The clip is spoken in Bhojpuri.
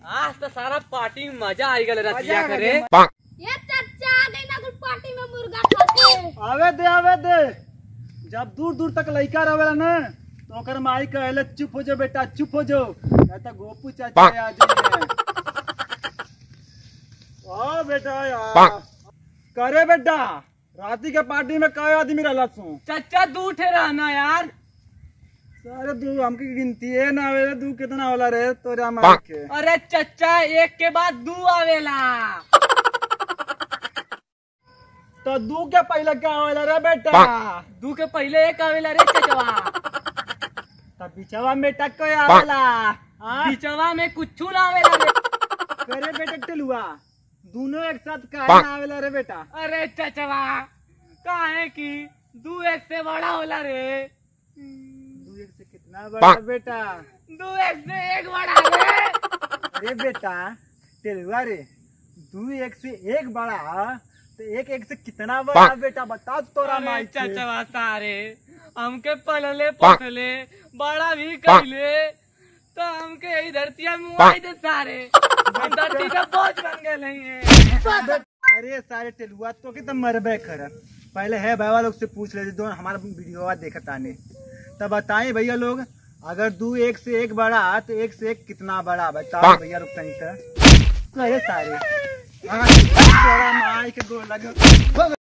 आज तो सारा पार्टी में मजा आई गल रतिया मजा आ करे गया। ये चचा आ गई ना कुल पार्टी में मुर्गा खाते आवे दे आवे दे जब दूर दूर तक लइका रहेला ना तो ओकर माई कहले चुप हो जाओ बेटा चुप हो जाओ या तो गोपू चाचा आ जाइए ओ बेटा यार करे बेटा राती के पार्टी में कई आदमी रहला सू चचा दू ठे रहना यार सारे दू हमके गिनती है ना आवे दू कितना होला रे तोरा माई के अरे चचा एक के बाद दू आवेला तो दू के पहले क्या होला रे बेटा दू के पहले एक आवेला रे चचवा तब बिचवा में बेटा कोई आवेला हाँ? बिचवा में कुछ ना आवेला रे करे बेटा टेलुआ दोनों एक साथ काहे ना आवेला रे बेटा अरे चचवा काहे की दू एक से बड़ा होला रे दू एक से कितना बड़ा बेटा दू एक से एक बड़ा रे अरे बेटा टेलुआ रे दू एक से एक बड़ा तो एक एक से कितना बड़ा बेटा बता तोरा अरे माई के चचवा सारे हमके पलले पोसले बड़ा भी कइले तो हमके ई धरतिया में मुआई दे सारे हम धरती का बोझ बन गए हैं अरे सारे टेलुआ तो के तो मरबे कर पहले है बाबा लोग से पूछ लेते दो हमारा वीडियो देखत आने तब बताएं भैया लोग अगर दू एक से एक बड़ा तो एक से एक कितना बड़ा बताओ भैया लोग तनिक कहे सारे हाँ, तोरा माई के गोर लगे